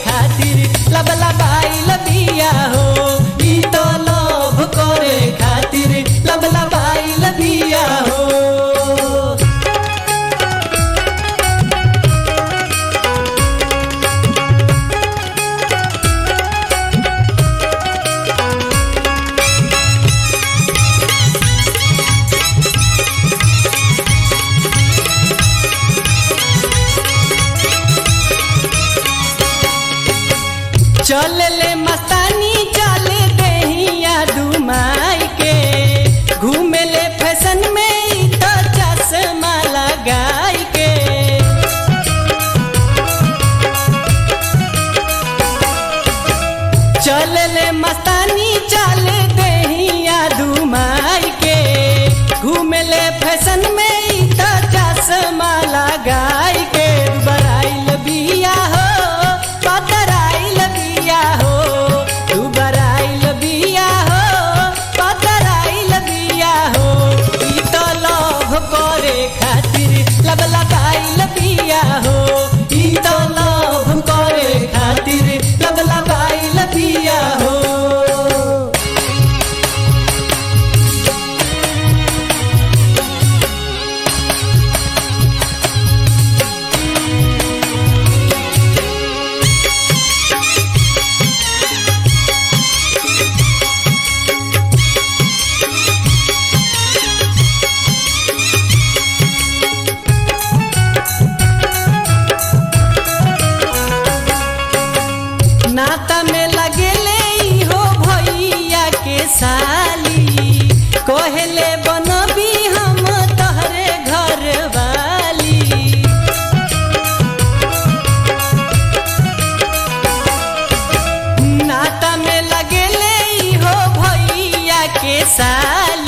खातिर लब लबाइल बिया हो ई तो लोभ करे खातिर लब लबाइल बिया हो चल ले मस्तानी चल देहिया दुमाई के घूमे ले फैशन में ई तो चश्मा लगाई के चल ले मस्तानी चल देहिया दुमाई के घूमे ले फैशन में ई तो चश्मा लगाई के बराइल बिया हो पतराइल बिया हो तू बराइल बिया हो पतराइल बिया हो ई तो लोभ करे खातिर लब लगाइल बिया हो ई तो लोभ करे खातिर लब लगाइल बिया हो नाता में लगेले ई हो भैया के साली कहले बनबी हम तहरे घर वाली नाता में लगेले ई हो भैया के साली